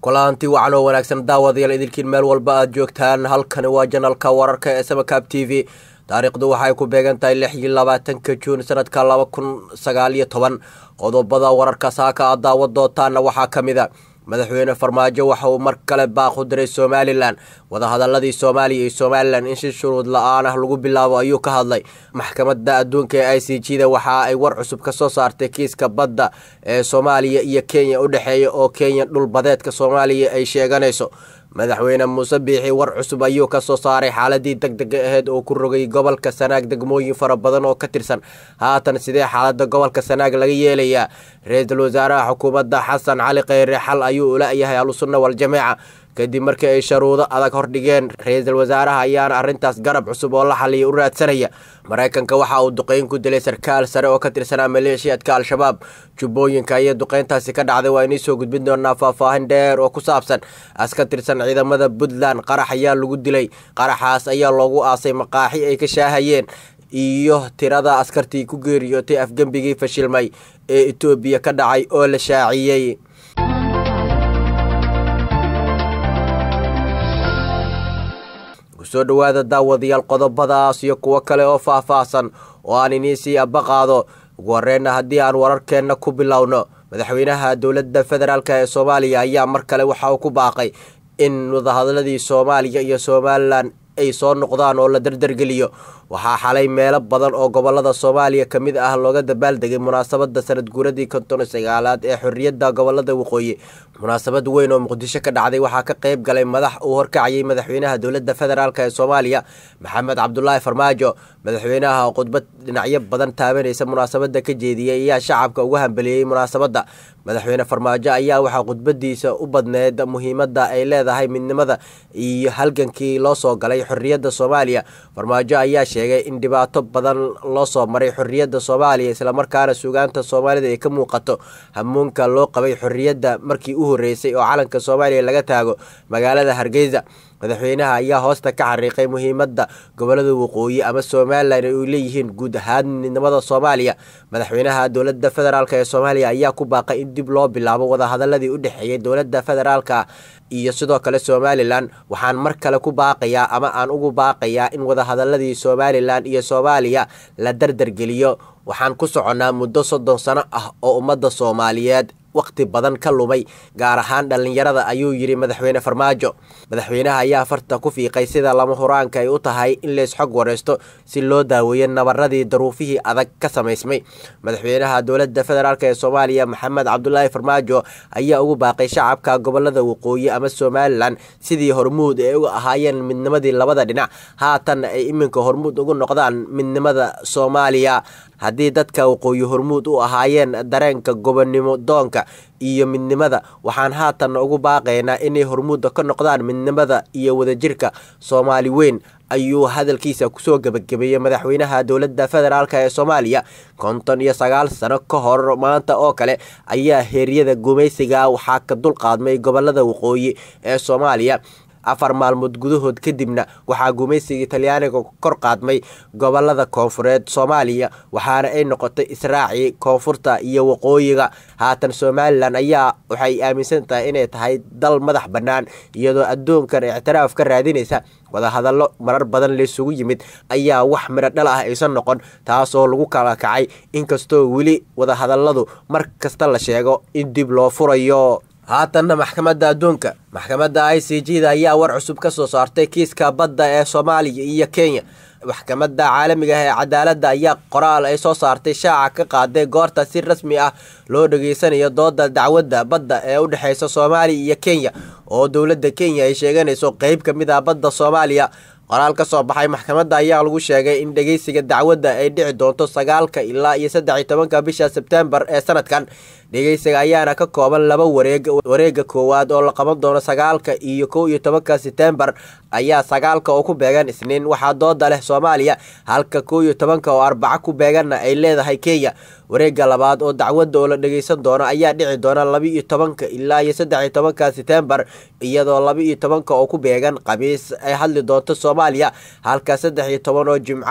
kulanti wacan oo wanaagsan daawadayaal idilkiin meel walba aad joogtaan halkani waa janalka wararka ee samakaab t v taariikhdu waxay ku beegan tahay lix iyo labaatanka juun sanadka laba kun sagaal iyo toban qodobada wararka saaka aad daawa doontaana waxaa ka mid a madaxweyne farmaajo waxa uu mar kale baaq u diray somalilan wadahadaladii soomaaliya iyo somalilan in si shuruud la-aan ah lagu bilaabo ayuu ka hadlay maxkamadda adduunka ee i c g da waxa ay war cusub ka soo saartay kiiska badda ee soomaaliya iyo kenya u dhexeeya oo kenya dhulbadeedka soomaaliya ay sheeganayso madaxweyne muuse biixi war cusub ayuu ka soo saaray xaaladii deg dega aheyd oo ku rogay gobolka sanaag degmooyin fara badan oo ka tirsan haatan sidee xaalada gobolka sanaag laga yeelayaa ra-iisul wasaaraha xukuumadda xasan cali kheyre xal ayuu ula-yahay ahlusunna waljamaaca kadib markii ay sharuudo adag hordhigeen ra-iisul wasaaraha ayaana arrintaas garab cusub oo la xaliya u raadsanaya maraykanka waxa uu duqeyn ku dilay sarkaal sare oo ka tirsanaa maleeshiyadka al-shabaab jubbooyinka ayay duqeyntaasi ka dhacday waa inay soo gudbin doonaa faahfaahin dheer oo ku saabsan as ka tirsan ciidamada puntland qarax ayaa lagu dilay qaraxaas ayaa loogu aasay maqaaxi ay ka shaahayeen iyo tirada askartii ku geeriyootay afgembigii fashilmay ee etoobiya ka dhacay oo la shaaciyey kusoo dhowaada daawadayaal qodobadaas iyo kuwo kale oo faahfaahsan oo aan iniisii abaqaado ugu horeyna haddii aan wararkeenna ku bilowno madaxweynaha dowladda federaalk ee soomaaliya ayaa mar kale waxa uu ku baaqay in wadahadladii soomaaliya iyo somalilan ay soo noqdaan oo la dardargeliyo waxaa xalay meelo badan oo gobolada soomaaliya ka mid ah looga dabaaldegay munaasabada sanad guuradii konton sagaalaad ee xorriyadda gobolada waqooyi munaasabad weyn oo muqdisho ka dhacday waxaa ka qayb galay madax uu horkacayay madaxweynaha dowladda federaalk ee soomaaliya maxamed cabdulaahi farmaajo madaxweynaha oo khudbad dhinacyo badan taabanaysa munaasabada ka jeediyey ayaa shacabka uga hambeliyey munaasabadda madaxweyne farmaajo ayaa waxaa khudbadiisa u badneed muhiimadda ay leedahay midnimada iyo halgankii loo soo galay xorriyadda soomaaliya farmaajo ayaa sheegay in dhibaato badan loo soo maray xorriyadda soomaaliya islamarkaana suugaanta soomaalida ay ka muuqato hamuunka loo qabay xorriyadda markii u horreysay oo calanka soomaaliya laga taago magaalada hargeysa madaxweynaha ayaa hoosta ka xariiqay muhiimadda gobolada waqooyi ama somalilan ay leeyihiin guud ahaan midnimada soomaaliya madaxweynaha dowladda federaalk ee soomaaliya ayaa ku baaqay in dib loo bilaabo wadahadaladii u dhexeeyay dowladda federaalka iyo sidoo kale somalilan waxaan mar kale ku baaqayaa ama aan ugu baaqayaa in wadahadaladii somalilan iyo soomaaliya la dardargeliyo waxaan ku soconnaa muddo soddon sano ah oo ummadda soomaaliyeed waqti badan ka lumay gaar ahaan dhallinyarada ayuu yidhi madaxweyne farmaajo madaxweynaha ayaa farta ku fiiqay sida lama huraanka ay u tahay in leys xog wareysto si loo daaweeyo nabaradii daruufihii adag ka samaysmay madaxweynaha dowladda federaalk ee soomaaliya maxamed cabdulaahi farmaajo ayaa ugu baaqay shacabka gobolada waqooyi ama somalilan sidii hormuud ay uga ahaayeen midnimadii labada dhinac haatan ay iminka hormuud ugu noqdaan midnimada soomaaliya haddii dadka waqooyi hormuud u ahaayeen dareenka gobonnimo doonka iyo midnimada waxaan haatan ugu baaqaynaa inay hormuudda ka noqdaan midnimada iyo wadajirka soomaali weyn ayuu hadalkiisa kusoo gebagabeeyey madaxweynaha dowladda federaalk ee soomaaliya konton iyo sagaal sano ka hor maanta oo kale ayaa heeryada gumaysiga waxaa ka dulqaadmay gobolada waqooyi ee soomaaliya afar maalmood gudahood kadibna waxaa gumaysiga talyaaniga kor qaadmay gobolada koonfureed soomaaliya waxaana ay noqotay israaci koonfurta iyo waqooyiga haatan somalilan ayaa waxay aaminsan tahay inay tahay dal madax bannaan iyadoo adduunkan ictiraaf ka raadinaysa wadahadallo marar badan laysugu yimid ayaa wax midho dhal ah aysan noqon taasoo lagu kala kacay inkastoo weli wadahadalladu mar kasta la sheego in dib loo furayo haatanna maxkamadda adduunka maxkamadda i c g da ayaa war cusub ka soo saartay kiiska badda ee soomaaliya iyo kenya maxkamadda caalamiga ah ee cadaaladda ayaa qoraal ay soo saartay shaaca ka qaaday goorta si rasmi ah loo dhageysanayo dooda dacwadda badda ee u dhexeysa soomaaliya iyo kenya oo dowladda kenya ay sheeganayso qeyb ka mid ah badda soomaaliya qoraal ka soo baxay maxkamadda ayaa lagu sheegay in dhegeysiga dacwadda ay dhici doonto sagaalka ilaa iyo saddex iyo tobanka bisha sebtembar ee sanadkan dhegeysiga ayaana ka kooban laba wareeg wareega koowaad oo la qaban doono sagaalka iyo kow iyo tobanka setembar ayaa sagaalka oo ku beegan isniin waxaa dooda leh soomaaliya halka kow iyo tobanka oo arbaco ku beeganna ay leedahay kenya wareega labaad oo dacwadda oo la dhegeysan doono ayaa dhici doona laba iyo tobanka ilaa iyo saddex iyo tobanka setembar iyadoo laba iyo tobanka oo ku beegan khamiis ay hadli doonto soomaaliya halka saddex iyo toban oo jimco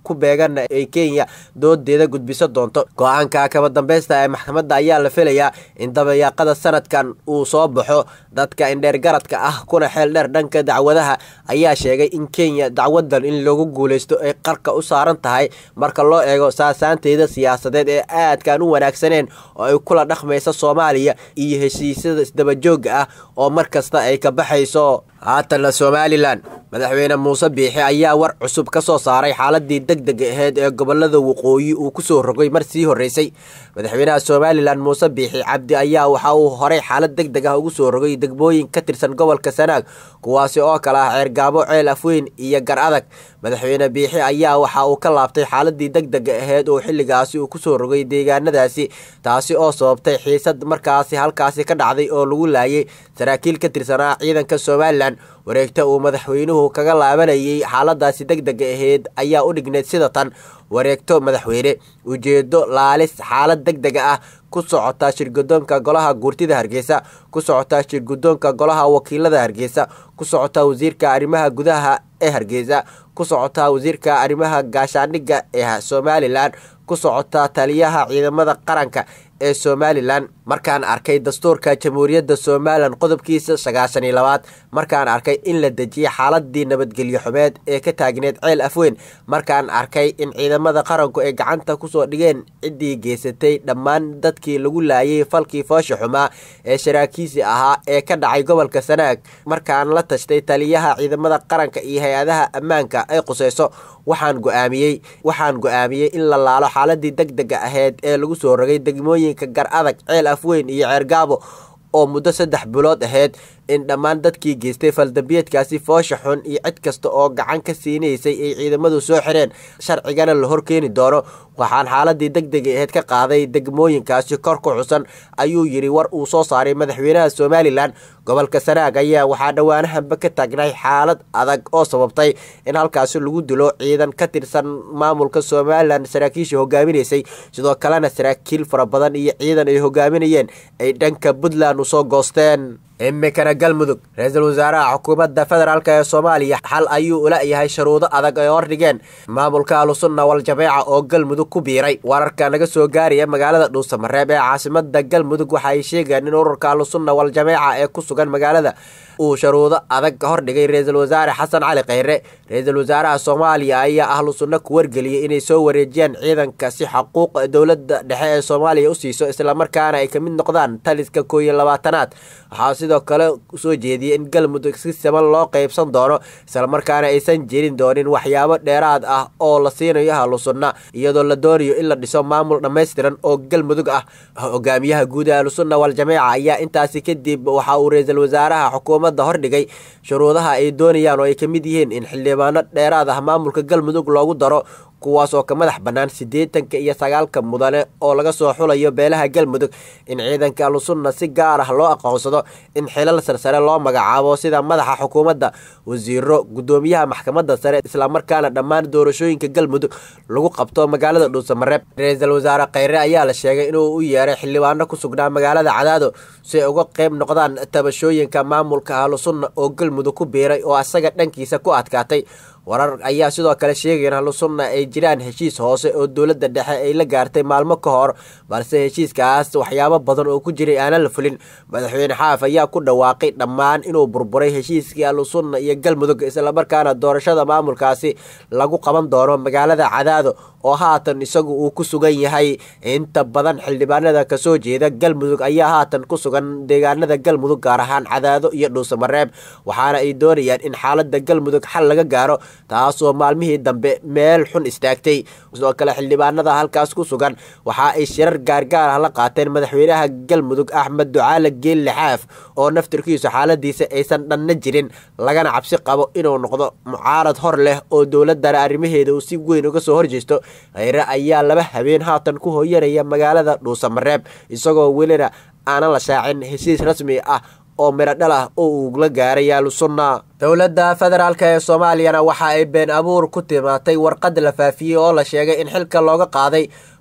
ku beeganna ay kenya doodeeda gudbiso doonto go-aanka kaba dambeysta ee maxkamadda ayaa la filayaa in dabayaaqada sanadkan uu soo baxo dadka indheergaradka ah kuna xeel dheer dhanka dacwadaha ayaa sheegay in kenya dacwadan in lagu guuleysto ay qarka u saaran tahay marka loo eego saasaanteeda siyaasadeed ee aadkaan u wanaagsaneen oo ay kula dhaqmaysa soomaaliya iyo heshiisyada isdabajooga ah oo mar kasta ay ka baxayso haatanna somalilan madaxweyne muuse biixi ayaa war cusub ka soo saaray xaaladii deg deg aheyd ee gobolada waqooyi uu kusoo rogay mar sii horreysay madaxweynaha somalilan muuse biixi cabdi ayaa waxa uu horey xaalad deg deg ah ugu soo rogay degmooyin ka tirsan gobolka sanaag kuwaasi oo kale ah ceergaabo ceel afweyn iyo gar adag madaxweyne biixi ayaa waxa uu ka laabtay xaaladii deg dega aheyd oo xilligaasi uu kusoo rogay deegaanadaasi taasi oo sababtay xiisad markaasi halkaasi ka dhacday oo lagu laayay saraakiil ka tirsanaa ciidanka somalilan wareegta uu madaxweynuhu kaga laabanayay xaaladaasi deg dega aheyd ayaa u dhigneyd sida tan wareegto madaxweyne ujeedo laalis xaalad deg dega ah ku socotaa shirgudoonka golaha guurtida hargeysa ku socotaa shirgudoonka golaha wakiilada hargeysa ku socotaa wasiirka arrimaha gudaha ee hargeysa ku socotaa wasiirka arrimaha gaashaandhigga ee somalilan ku socotaa taliyaha ciidamada qaranka ee somalilan markaan arkay dastuurka jamhuuriyadda somalilan qodobkiisa sagaashan iyo labaad markaan arkay in la dejiyay xaaladii nabadgelyo xumeed ee ka taagneed ceel afweyn markaan arkay in ciidamada qaranku ay gacanta kusoo dhigeen ciddii geysatay dhammaan dadkii lagu laayay falkii foosha xumaa ee sharaakiisi ahaa ee ka dhacay gobolka sanaag markaan la tashtay taliyaha ciidamada qaranka iyo hay-adaha ammaanka ay quseyso waxaan go-aamiyey waxaan go-aamiyey in la laalo xaaladii deg dega aheyd ee lagu soo rogay degmooyinka gar adag ceel afweyn iyo ceergaabo oo muddo saddex bilood aheyd in dhammaan dadkii geystay faldambiyeedkaasi foosha xun iyo cid kasta oo gacan ka siinaysay ay ciidamadu soo xireen sharcigana la horkeeni doono waxaan xaaladii deg dega aheyd ka qaaday degmooyinkaasi kor ku xusan ayuu yidhi war uu soo saaray madaxweynaha somalilan gobolka sanaag ayaa waxaa dhowaanahanba ka taagnay xaalad adag oo sababtay in halkaasi lagu dilo ciidan ka tirsan maamulka somalilan saraakiisha hogaaminaysay sidoo kalena saraakiil fara badan iyo ciidan ay hogaaminayeen ay dhanka puntland usoo goosteen imikana galmudug ra-iisul wasaaraha xukuumadda federaalk ee soomaaliya xal ayuu ula yahay shuruudo adag ay hordhigeen maamulka ahlusunna wal jameeca oo galmudug ku biiray wararka naga soo gaaraya magaalada dhuusamareeb ee caasimada galmudug waxa ay sheegeen in ururka ahlusunna wal jameeca ee ku sugan magaalada uu shuruudo adag hordhigay ra-iisul wasaare xasan cali kheyre ra-iisul wasaaraha soomaaliya ayaa ahlu sunno ku wargeliyay inay soo wareejiyaan ciidanka si xaquuq dowladda dhexe ee soomaaliya u siiso islamarkaana ay kamid noqdaan taliska koo iyo labaatanaad waxaa sidoo kale soo jeediyay in galmudug si siman loo qeybsan doono islamarkaana aysan jirin doonin waxyaabo dheeraad ah oo la siinayo ahlu sunna iyadoo la doonayo in la dhiso maamul dhammaystiran oo galmudug ah hogaamiyaha guud ee ahlusunna wal jameeca ayaa intaasi kadib waxa uu ra-iisul wasaaraha xukuumadda hordhigay shuruudaha ay doonayaan oo ay ka mid yihiin in xildhibaano dheeraad ah maamulka galmudug loogu daro kuwaas oo ka madax bannaan siddeetanka iyo sagaalka mudane oo laga soo xulayo beelaha galmudug in ciidanka ahlusunna si gaar ah loo aqoonsado in xilal sarsare loo magacaabo sida madaxa xukuumadda wasiiro guddoomiyaha maxkamadda sare islamarkaana dhammaan doorashooyinka galmudug lagu qabto magaalada dhuusamareeb ra-iisul wasaare kheyre ayaa la sheegay inuu u yeeray xildhibaano ku sugnaa magaalada cadaado si ay uga qeyb noqdaan tabashooyinka maamulka ahlusunna oo galmudug ku biiray oo asaga dhankiisa ku adkaatay warar ayaa sidoo kale sheegaya in ahlusunna ay jiraan heshiis hoose oo dowladda dhexe ay la gaartay maalmo ka hor balse heshiiskaas waxyaabo badan oo ku jiray aanan la fulin madaxweyne xaaf ayaa ku dhawaaqay dhammaan inuu burburay heshiiskii ahlusunna iyo galmudug islamarkaana doorashada maamulkaasi lagu qaban doono magaalada cadaado oo haatan isagu uu ku sugan yahay inta badan xildhibaanada kasoo jeeda galmudug ayaa haatan ku sugan deegaanada galmudug gaar ahaan cadaado iyo dhuusamareeb waxaana ay doonayaan in xaalada galmudug xal laga gaaro taasoo maalmihii dambe meel xun istaagtay sidoo kale xildhibaanada halkaas ku sugan waxa ay shirar gaargaar ah la qaateen madaxweynaha galmudug axmed ducaale geelle xaaf oo naftirkiisu xaaladiisa aysan dhanna jirin lagana cabsi qabo inuu noqdo mucaarad hor leh oo dowladana arrimaheeda uu si weyn uga soo horjeesto kheyre ayaa laba habeen haatan ku hooyanaya magaalada dhuusamareeb isagoo welina aanan la shaacin heshiis rasmi ah oo miro dhal ah oo uu la gaaray ahlusunna dowladda federaalk ee soomaaliyana waxa ay been abuur ku timaatay warqad la faafiyey oo la sheegay in xilka looga qaaday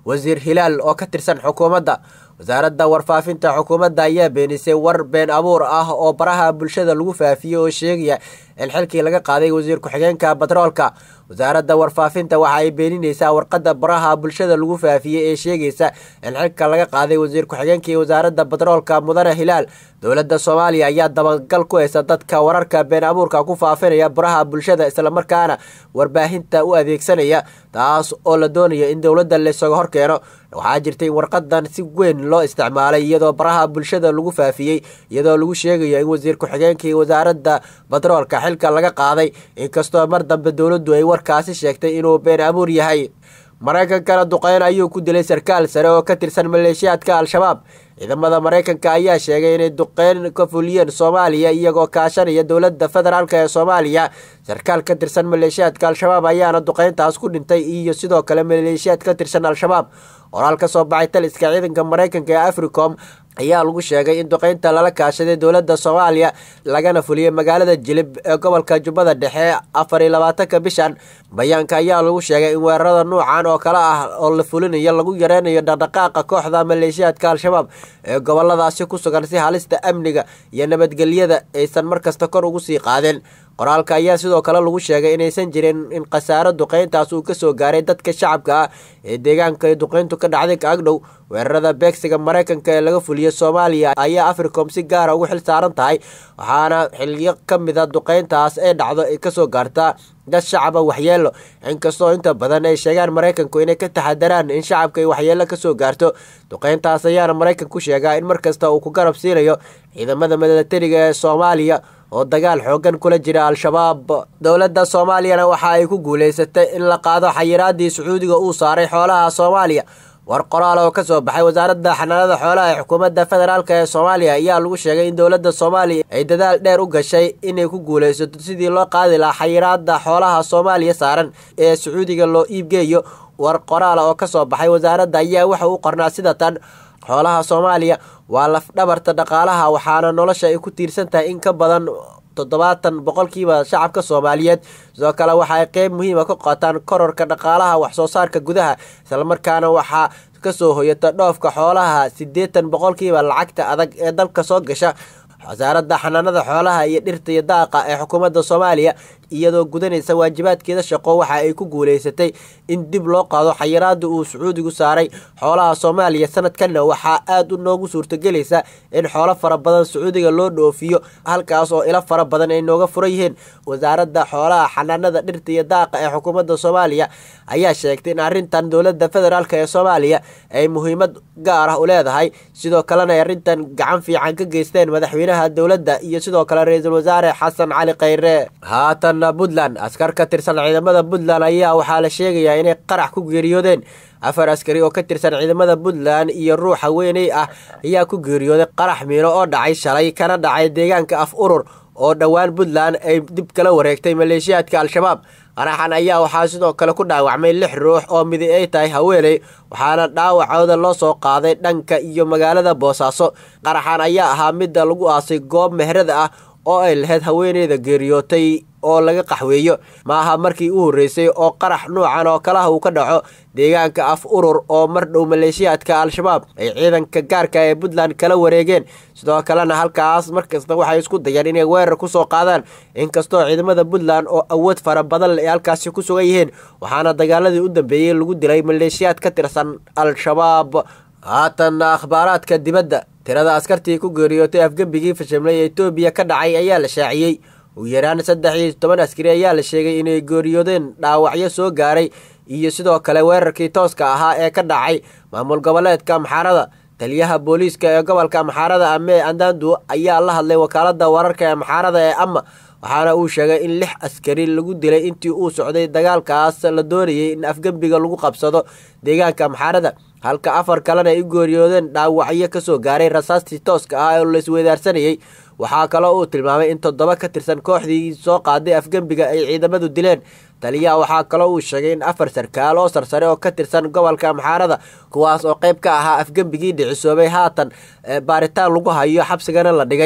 wasiir hilaal oo ka tirsan xukuumadda wasaaradda warfaafinta xukuumadda ayaa beenisay war been abuur ah oo baraha bulshada lagu faafiyey oo sheegaya in xilkii laga qaaday wasiir ku-xigeenka batroolka wasaaradda warfaafinta waxa ay beenineysaa warqadda baraha bulshada lagu faafiyey ee sheegaysa in xilka laga qaaday wasiir ku-xigeenkii wasaaradda batroolka mudane hilaal dowladda soomaaliya ayaa dabagal ku haysa dadka wararka been abuurka ku faafinaya baraha bulshada islamarkaana warbaahinta u adeegsanaya taas oo la doonaya in dowladda laysaga horkeeno waxaa jirtay warqadan si weyn loo isticmaalay iyadoo baraha bulshada lagu faafiyey iyadoo lagu sheegayo in wasiir ku-xigeenkii wasaaradda batroolka xilka laga qaaday inkastoo mar dambe dowladdu ay warkaasi sheegtay inuu been abuur yahay maraykankana duqeyn ayuu ku dilay sarkaal sare oo ka tirsan maleeshiyaadka al-shabaab ciidamada maraykanka ayaa sheegay inay duqeyn ka fuliyeen soomaaliya iyagoo kaashanaya dowladda federaalk ee soomaaliya sarkaal ka tirsan maleeshiyaadka al-shabaab ayaana duqeyntaas ku dhintay iyo sidoo kale maleeshiyaad ka tirsan al-shabaab qoraal ka soo baxay taliska ciidanka maraykanka ee africom ayaa lagu sheegay in duqeynta lala kaashaday dowladda soomaaliya lagana fuliyey magaalada jilib ee gobolka jubbada dhexe afar iyo labaatanka bishan bayaanka ayaa lagu sheegay in weerarada nuucan oo kale ah oo la fulinayo lagu yareynayo dhaqdhaqaaqa kooxda maleeshiyaadka al-shabaab ee goboladaasi ku sugan si halista amniga iyo nabadgelyada aysan markasta kor ugu sii qaadeen qoraalka ayaa sidoo kale lagu sheegay inaysan jirin in khasaaro duqeyntaas uu kasoo gaaray dadka shacabka ah ee deegaanka ay duqeyntu ka dhacday kaagdhow weerarada beegsiga maraykanka ee laga fuliyey soomaaliya ayaa africom si gaara ugu xil saaran tahay waxaana xiliyo ka mida duqeyntaas ee dhacdo ay kasoo gaartaa dad shacaba waxyeelo inkastoo inta badan ay sheegaan maraykanku inay ka taxadaraan in shacabka ay waxyeelo kasoo gaarto duqeyntaas ayaana maraykanku sheegaa in markasta uu ku garab siinayo ciidamada milatariga ee soomaaliya oo dagaal xoogan kula jira al-shabaab dowladda soomaaliyana waxa ay ku guuleysatay in la qaado xayiraadii sacuudiga uu saaray xoolaha soomaaliya war qoraal oo kasoo baxay wasaaradda xanaanada xoolaha ee xukuumadda federaalk ee soomaaliya ayaa lagu sheegay in dowladda soomaaliya ay dadaal dheer u gashay inay ku guuleysato sidii loo qaadi lahaa xayiraada xoolaha soomaaliya saaran ee sacuudiga loo iibgeeyo war qoraala oo kasoo baxay wasaaradda ayaa waxa u qornaa sida tan xoolaha soomaaliya waa lafdhabarta dhaqaalaha waxaana nolosha ay ku tiirsan tahay in ka badan toddobaatan boqolkiiba shacabka soomaaliyeed sidoo kale waxa ay qeyb muhiima ka qaataan kororka dhaqaalaha waxsoo saarka gudaha islamarkaana waxaa kasoo hoyata dhoofka xoolaha siddeetan boqolkiiba lacagta adag ee dalka soo gasha wasaaradda xanaanada xoolaha iyo dhirta iyo daaqa ee xukuumadda soomaaliya iyadoo gudanaysa waajibaadkeeda shaqo waxa ay ku guuleysatay in dib loo qaado xayiraada uu sacuudigu saaray xoolaha soomaaliya sanadkanna waxaa aada u noogu suurtagelaysa in xoolo fara badan sacuudiga loo dhoofiyo halkaas oo ilo fara badan ay nooga furan yihiin wasaaradda xoolaha xanaanada dhirta iyo daaqa ee xukuumadda soomaaliya ayaa sheegtay in arrintan dowladda federaalk ee soomaaliya ay muhiimad gaar ah u leedahay sidoo kalena ay arrintan gacan fiican ka geysteen madaxweynaha dowladda iyo sidoo kale ra-iisul wasaare xasan cali khayre haatan puntland askar ka tirsan ciidamada puntland ayaa waxaa la sheegayaa inay qarax ku geeriyoodeen afar askari oo ka tirsan ciidamada puntland iyo ruux haweeney ah ayaa ku geeriyooday qarax miino oo dhacay shalay kana dhacay deegaanka af urur oo dhowaan puntland ay dib kala wareegtay maleeshiyaadka al-shabaab qaraxan ayaa waxaa sidoo kale ku dhaawacmay lix ruux oo midi ay tahay haweeney waxaana dhaawacooda loo soo qaaday dhanka iyo magaalada boosaaso qaraxan ayaa ahaa midda lagu aasay goob mehrada ah oo ay lahayd haweeneyda geeriyootay oo laga qaxweeyo ma aha markii u horreysay oo qarax nuucan oo kalaha uu ka dhaco deegaanka af urur oo mar dhow maleeshiyaadka al-shabaab ay ciidanka gaarka ee puntland kala wareegeen sidoo kalena halkaas markasta waxay isku dayaan inay weerar kusoo qaadaan inkastoo ciidamada puntland oo awood fara badan ay halkaasi ku sugan yihiin waxaana dagaaladii u dambeeyey lagu dilay maleeshiyaad ka tirsan al-shabaab haatan akhbaaraadka dibadda tirada askartii ku geeriyootay afgembigii fashimlay ee etoobiya ka dhacay ayaa la shaaciyey ugu yaraan saddex iyo toban askari ayaa la sheegay inay geeriyoodeen dhaawacyo soo gaaray iyo sidoo kale weerarkii tooska ahaa ee ka dhacay maamul goboleedka amxaarada taliyaha booliiska ee gobolka amxaarada ame andandu ayaa la hadlay wakaalada wararka ee amxaarada ee ama waxaana uu sheegay in lix askari lagu dilay intii uu socday dagaalkaas la doonayay in afgembiga lagu qabsado deegaanka amxaarada halka afar kalena ay u geeriyoodeen dhaawacyo kasoo gaaray rasaastii tooska ah oo laisweydaarsanayey waxaa kaloo uu tilmaamay in toddoba ka tirsan kooxdii soo qaaday afgembiga ay ciidamadu dileen taliyaha waxaa kaloo uu sheegay in afar sarkaal oo sarsare oo ka tirsan gobolka amxaarada kuwaas oo qayb ka ahaa afgembigii dhicisoobay haatan baaritaan lagu hayo xabsigana la dhigay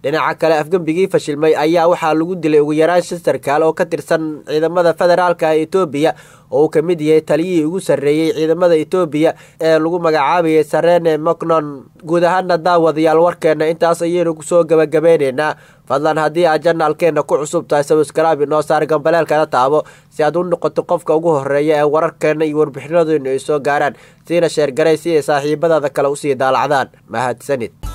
dhinaca kale afgembigii fashilmay ayaa waxaa lagu dilay ugu yaraan shan sarkaal oo ka tirsan ciidamada federaalka ee etoobiya oo uu ka mid yahay taliyihii ugu sarreeyey ciidamada etoobiya ee lagu magacaabayay sarene mocnon guud ahaana daawadayaal warkeena intaas ayaynu kusoo gabagabeyneynaa fadlan haddii aad janaalkeena ku cusub tahay sabskraabi noo saar gambaleelkana taabo si aad u noqoto qofka ugu horeeya ee wararkeena iyo warbixinadeenu ay soo gaaraan siina sheergaray si ay saaxiibadaada kale usii daalacdaan mahadsanid